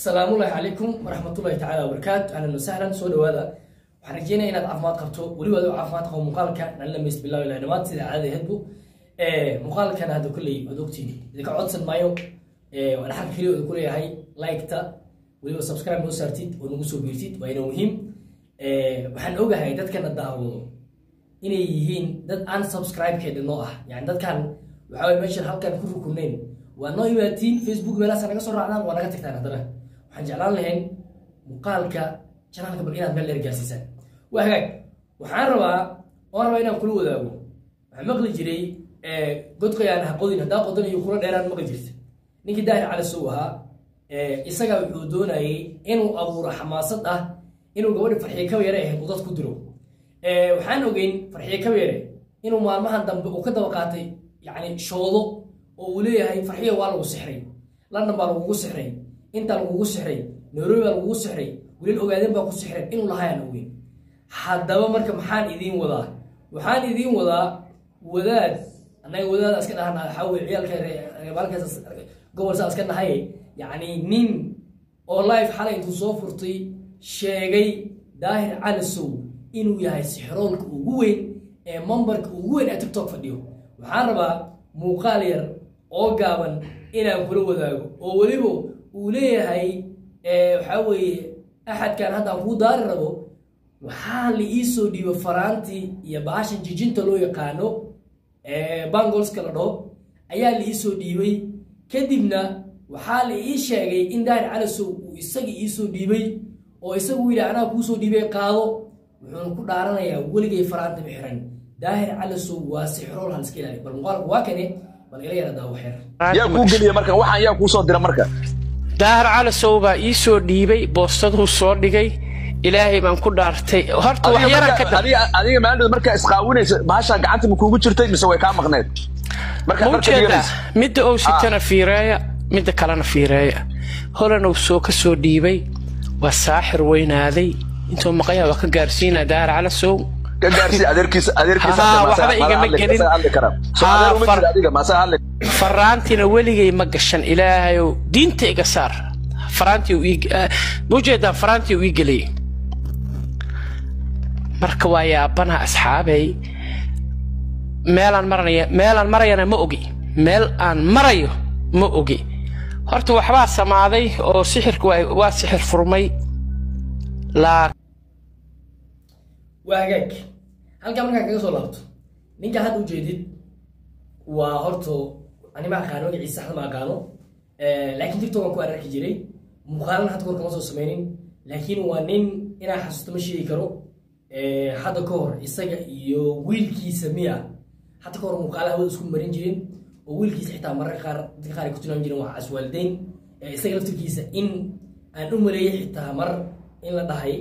salaamullaahi calaykum waraxmatullahi tacaala wabarakaatu ahlan wasahlan soo dhawaada waxaan rajeynaya inaad caafimaad qabto weliba adoo caafimaad qabo muuqaalka nala dhamayst bilaw ilaa dhamaad sida caadada ahaydbu muuqaalkan hadda kolley waad ogtiin idinka codsan maayo waan xaq keliya oda kuleeyahay like-ta weliba subscribe noo saartid oo nagu soo biirtid waa inoo muhiim waxaan ogahay dadkana daawado inay yihiin dad aan subscribe-keeda noo ah yani dadkan waxaa waye meeshan halkan ku rukunayn waa noo imaatiin facebook meelahaas naga soo raacdaan waa naga tagtaan haddana waxaan jeclaan lahayn muuqaalka janaalka bal inaad meel dheer gaarsiisaan waa hagaag waxaan rabaa oon rabaa inaan kula wadaago waxaan maqli jiray godqayaan ha qodin haddaa qodan iyo kula dheeraan maqli jirta ninkii daahir cali sow ahaa isaga wuxuu doonayay inuu abuuro xamaasad ah inuu gabadhi farxiye kaba yare ahayd uu dad ku diro waxaan ogeyn farxiye kaba yare inuu maalmahan dambe uu ka daba qaatay yacni shoodo oo uu leeyahay farxiya waa lagu sixray london baa lagugu sixray intaa lagugu sixray nairobi baa lagugu sixray weliil ogaadeen baa ku sixreen inuu lahayaan ogeyn haddaba marka maxaan idiin wadaa waxaan idiin wadaa wadaad annaga wadaada iska dhahana waxaa weye ciyaalka maalkaas gobol saa iska nahay yacni nin oo life xalay intuu soo furtay sheegay daahir calisow inuu yahay sixroolka ugu weyn ee mambarka ugu weyn ee tiktok fadhiyo waxaan rabaa muuqaal yar oo gaaban inaan kula wadaago oo weliba uu leeyahay waxaa weeye axadkan haddaan kuu daari rabo waxaa la ii soo dhiibo faraantii iyo baashan jijinta loo yaqaano bangolska la dhaho ayaa la ii soo dhiibay kadibna waxaa la ii sheegay in daahir calisow uu isaga ii soo dhiibay oo isagu yidhi anaa kuu soo dhiibay qaado wuxuuna ku dhaaranayaa weligay faraanta ma xiran daahir calisow waa sixrool haliska ilaali bal muuqaalku waa kane bal ila yara daawo xeer yaa kuu geliya marka waxaan yaa kuu soo dira marka daahir calisow baa ii soo dhiibay boostaduu soo dhigay ilaahay baan ku dhaartay horta wax yaran ka dab adiga adiga maalin markaa isqaawinaysa bahashaa gacanta ma kuugu jirtay mise way kaa maqneed marka ma marka ujeedaa dhiganaysa midda ou sitana fiireeya midda kalena fiireeya holanow soo ka soo dhiibay waa saaxir weynaaday intuu maqayaa waa ka gaarsiinaa daahir calisow ka gaarsii adeerkiisa adeerkiisa Haa, hadda waxba maasaa- igama maasaa gelin. hadli karaa. Soo Haa, adeer uma far- jiro adiga maasaa hadli faraantiina weligay ma gashan ilaahayow diinta iga saar faraantii uu ii- ah, ma ujeedaa faraantii uu ii geliyey marka waa yaabanaha asxaabay meelaan maranaya meelaan marayana ma ogi meel aan marayo ma ogi horta waxbaa samaaday oo sixirku waa waa sixir furmay laa waa hagaag halkaa markaa kaga soo laabto ninka hadda ujeedid waa horto ani ma aqaano magaciisa saxda ma aqaano laakiin tiktok aan ku ararki jiray muuqaalana hadda kor kama soo sameynin laakiin waa nin inaa xasuusto ma sheegi karo hadda ka hor isaga iyo wiilkiisa miya hadda ka hor muuqaalaha wada isku marin jirin oo wiilkiisa xitaa mararka qaar dadka qaar ay ku tilmaami jireen waa caswaalideyn isaga laftirkiisa in aan u maleeyay xitaa mar in la dhahay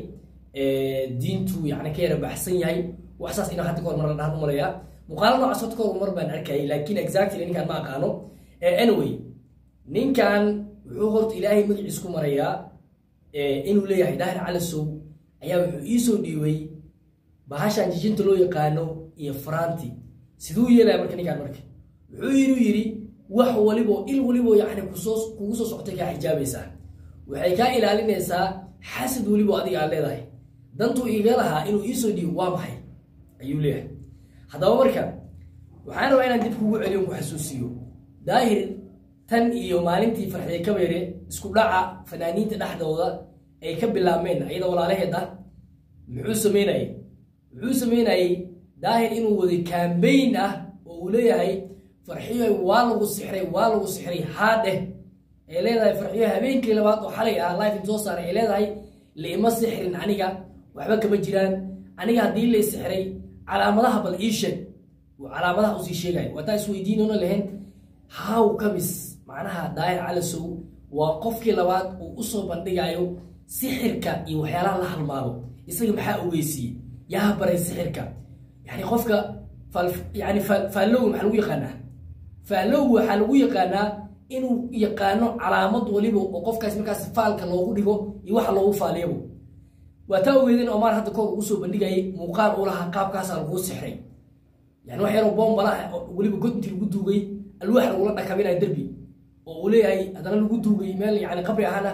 diintu yani ka yara baxsan yahay wax saas inaa hadda ka hor mar la dhahan u maleeyaa muuqaala noocaas horta ka hor mar baan arkayay laakiin exactly ninkaan ma aqaano anyway ninkan wuxuu horta ilaahay magaciis ku marayaa inuu leeyahay daahir calisow ayaa wuxuu ii soo dhiibay bahashan jijinta loo yaqaano iyo faraanti siduu yeelaya marka ninkaan marka wuxuu yidhi yidhi wax walibo il walibo yani kusoo kugu soo socotay kaa xijaabaysaa waxay kaa ilaalinaysaa xasad welibo adiga aad leedahay dantuu iga lahaa inuu ii soo dhiibo waa maxay ayuu leeyahay haddaba marka waxaan rabaa inaan dib kugu celiyo ku xasuusiyo daahir tan iyo maalintii farxiye kabeere isku dhaca fanaaniinta dhexdooda ay ka bilaabmeen ayada walaalaheed ah muxuu sameynayay muxuu sameynayay daahir inuu waday kambayn ah oo uu leeyahay farxiyo waa lagu sixray waa lagu sixray haadheh ay leedahay farxiyo habeenkii labaad oo xalay ah life in soo saaray ay leedahay laima sixrin aniga waxba kama jiraan aniga haddii lay sixray calaamadaha bal ii sheeg uu calaamadaha usii sheegay waataa isweydiinona lahayn how kamis macnaha daahir calisow waa qofkii labaad uu usoo bandhigayo sixirka iyo waxyaalaha la halmaado isaga maxaa ogeysiiyey yaa baray sixirka yani qofka fal- yani fa- faallowga maxaa lagu yaqaanaa faallowga waxaa lagu yaqaanaa inuu yaqaano calaamad waliba oo qofkaas markaas faalka loogu dhigo iyo waxa loogu faaliyabo waa taa ogeedeen omar hadda koor ugu soo bandhigayay muuqaal uu lahaa qaabkaasaa laguu sixray yani wax yaroo boombalaha oo weliba god intii lagu duugay alwaax lagula dhakabinayo derbi oo uu leeyahay haddana lagu duugay meel yani qabri ahana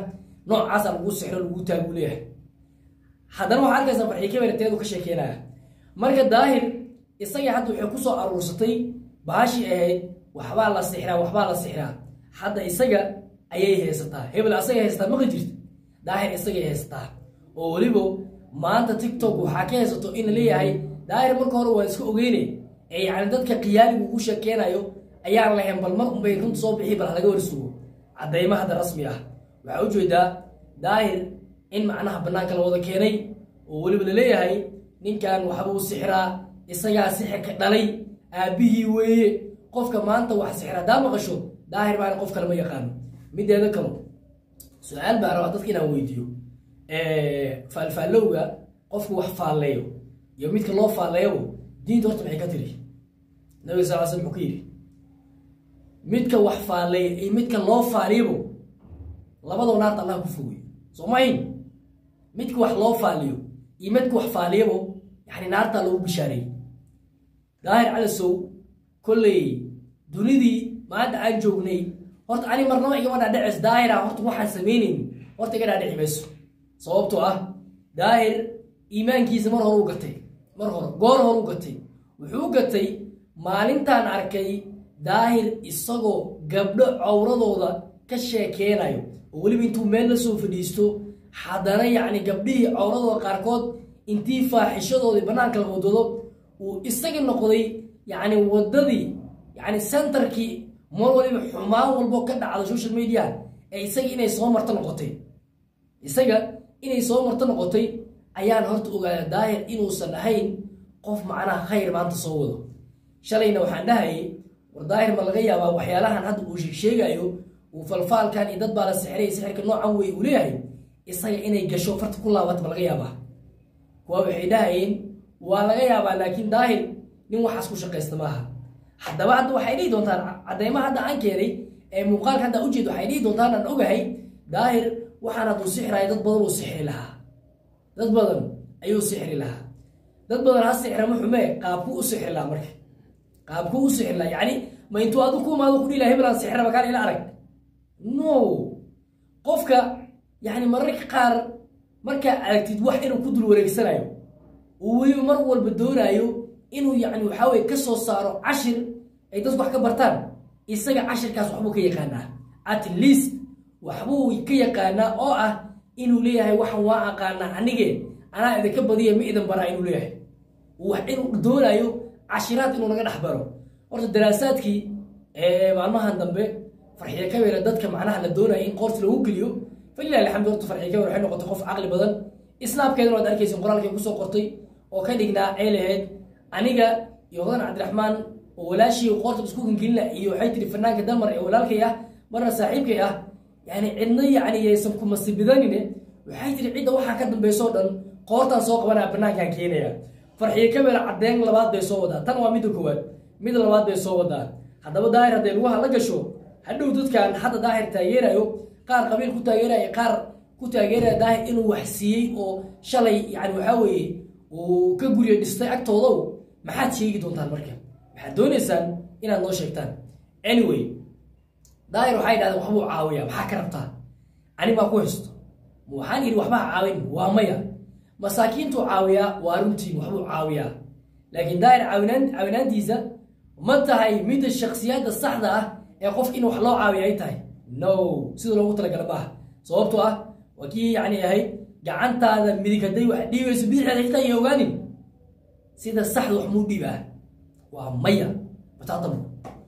noocaasa lagu sixro lagu taagu leeyahay haddana waxaa arkaysaa farxii kabere teedu ka sheekeynaya marka daahir isagii hadda waxay kusoo aruursatay baashii ahayd waxbaa la sixraa waxbaa la sixraa hadda isaga ayay haysataa hebel asagay haysataa maqli jirta daahir isagay haysataa oo weliba maanta tiktok waxaa ka haysato in la leeyahay daahir marka hore waa iska ogeyne ee yacni dadka khiyaaligu ugu sheekeynayo ayaan lahayn bal mar unbay runta soo bixi bal halaga warsugo caddayma hadda rasmi ah waxaa ujeedaa daahir in macnaha bannaanka la wada keenay oo weliba laleeyahay ninkan waxba u sixraa isagaa sixirka dhalay aabbihii weeye qofka maanta wax sixir haddaa maqasho daahir baana qof kale ma yaqaano mideeda kalo su-aal baa rabaa dadka inaan weydiiyo faalfaallowga qofku wax faalleeyo iyo midka loo faalleeyabo diinta horta maxay ka tiri nabiga sal l sl muxuu ka yidhi midka wax faalleeya iyo midka loo faaliyabo labadoo naarta allah ku fogey soo mahayn midka wax loo faaliyo iyo midka wax faaliyabo yani naartaa loogu bishaareeyey daahir calasow kolley dunidii maanta aan joognay horta ani marnaba igama dhaadhicis daahira horta waxaan samaynayn horta iga dhaadhici mayso sababtoo ah daahir iimaankiisa mar hore u gatay mar hore goor hore u gatay wuxuu gatay maalintaan arkay daahir isagoo gabdho cawradooda ka sheekeynayo oo weliba intuu meel la soo fadhiisto haddana yacni gabdhihii cawradooda qaarkood intii faaxishadoodii bannaanka la wadado uu isaga noqday yacni waddadii yacni centerkii mar waliba xumaan walbo ka dhacda social media ee isaga inay soo marto noqotay isaga inay soo marto noqotay ayaan horta ogaada daahir inuusan ahayn qof macnaha khayr maanta soo wado shalayna waxaan dhahayay war daahir ma laga yaabaa waxyaalahan hadda uu sheegsheegayo uu falfaalkan iyo dad baa la sixray sixirka noocan wey uu leeyahay isaga inay gasho farta ku laabata ma laga yaabaa kuwa waxay dhahayeen waa laga yaabaa laakiin daahir nin waxaas ku shaqaysta maaha haddaba hadda waxay dhihi doontaan caddaymaha hadda aan keenay ee muuqaalka hadda ujeed waxay dhihi doontaan aan ogahay daahir waxaan hadduu sixiraayo dad badan uu sixri lahaa dad badan ayuu sixri lahaa dad badan ha sixra ma xumee qaabku u sixri lahaa marka qaabku u sixri lahaa yacni ma intuu adigu ku imaado ku dhihi laha hebel aan sixra makaan ila arag no qofka yacni mararka qaar markaa aragtid wax inuu ku dul wareegsanayo uu weliba mar walba doonaayo inuu yacni waxaa weye ka soo saaro cashir ay dadku wax ka bartaan isaga cashirkaas waxbuu ka yaqaanaa at least waxbuu ka yaqaanaa oo ah inuu leeyahay waxan waa aqaanaa anige anaa idinka badiya ma idin baraa inuu leeyahay wax inuu doonaayo cashiraad inuu naga dhex baro horta daraasaadkii maalmahan dambe farxiye kabere dadka macnaha la doonaya in qoorta lagu geliyo falilah alxamdu horta farxiye kabere waxay noqotay qof caqli badan islaamkeedana waad arkaysin qoraalkay kusoo qortay oo ka dhignaa ay lahayd aniga iyo hodan cabdiraxmaan oo walaashii qoorta isku gangelina iyo waxay tiri fanaanka damar ee walaalkay ah marna saaxiibkay ah yani cidna yani yaysan kumasibidanine waxay tiri cidda waxaa ka dambeysoo dhan qoortaan soo qabanaya banaankaan keenaya farxiye kabere caddeyn labaad bay soo wadaa tan waa midda koowaad mid labaad bay soo wadaa haddaba daahir hadday lugaha la gasho hadhow dadkan hadda daahir taageerayo qaar qabiil ku taageeraya qaar ku taageeraya daahir inuu wax siiyey oo shalay yani waxaa weeye uu ka guryo dhistay agtoodow maxaad sheegi doontaan marka waxaad doonaysaan inaad noo sheegtaan anyway daahir waxay dhahdeen waxbuu caawiyaa maxaa ka rabtaa ani baa ku haysto waxaan yidhi waxbaa caawin waa maya masaakiintuu caawiyaa waa runtiin waxbuu caawiyaa laakiin daahir caawinaan caawinaantiisa ma tahay midda shaksiyadda saxda ah ee qof in wax loo caawiya ay tahay no sida loogu talagala maaha sababtoo ah waa kii yacni ahayd gacantaada midig hadday wax dhiibayso bidixeeda xitaa iyo ogaanin sida saxda wax muu dhiibaa waa maya bataatam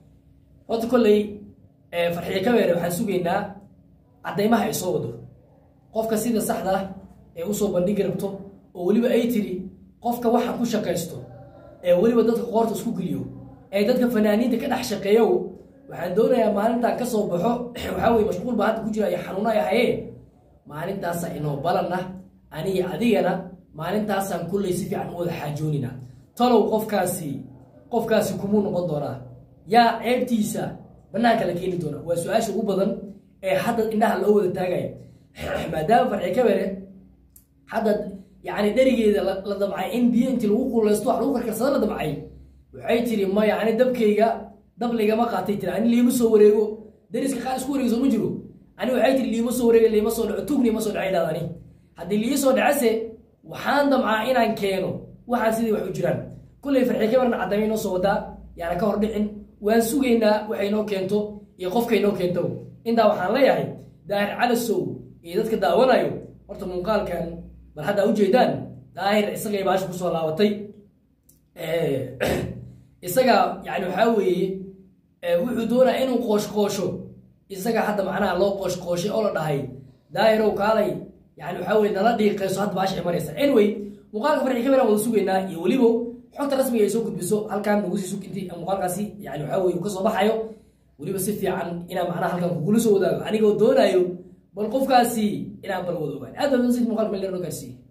horta kolley farxiye kabeere waxaan sugaynaa caddaymaha ay soo wado qofka sida saxda ah ee usoo bandhigi rabto oo weliba ay tiri qofka waxa ku shaqaysto ee weliba dadka qoorta isku geliyo ee dadka fanaaniinta ka dhex shaqeeyo waxaan doonayaa maalintaan ka soo baxo waxaa weye mashquul baa hadda ku jira iyo xanuuna ay hayee maalintaasa inoo balan ah aniga adigana maalintaasaan kulley si fiican u wada xaajoonina talow qofkaasi qofkaasi kumuu noqon doonaa yaa ceebtiisa banaanka la keeni doona waa su-aasha ugu badan ee hadda indhaha loo wada taagaya maadaama farxi kabere hadda yani dherigeeda la damcay in biyo intii lagu kuleysto wax lagu karkarsada la damcay waxay tiri maya ani dabkayga dab laygama qaatay tiri ani liima soo wareego dariska qaar isku wareegso ma jiro ani waxay tiri liima soo wareega liima soo dhaco tugni ima soo dhacay dhahda ani haddii lii soo dhacase waxaan damcaa inaan keeno waxaan sidii wax u jiraan kulley farxii kabarna caddaamay noo soo wadaa yaana ka hor dhicin waan sugaynaa waxay noo keento iyo qofkay noo keento intaa waxaan leeyahay daahir calasow iyo dadka daawanayo horta muuqaalkan bal hadda ujeedaan daahir isagay baasha kusoo laabatay isaga yani waxaa weeye wuxuu doonaa inuu qooshqoosho isaga hadda macnaha loo qooshqooshay oo la dhahay daahirow kaalay yani waxaa weye nala dhiiqeyso hadda baasha imanaysa anyway muuqaalka farxi kameran wada sugaynaa iyo weliba xogta rasmiga ay soo gudbiso halkan nagu sii suginti muuqaalkaasi yani waxaa weye uu kasoo baxayo weliba si fiican inaan macnaha halkan kugula soo wadaago anigoo doonayo bal qofkaasi inaan bal wada ogaan aad baa muuqaalka meel dheer noo gaarsiiyey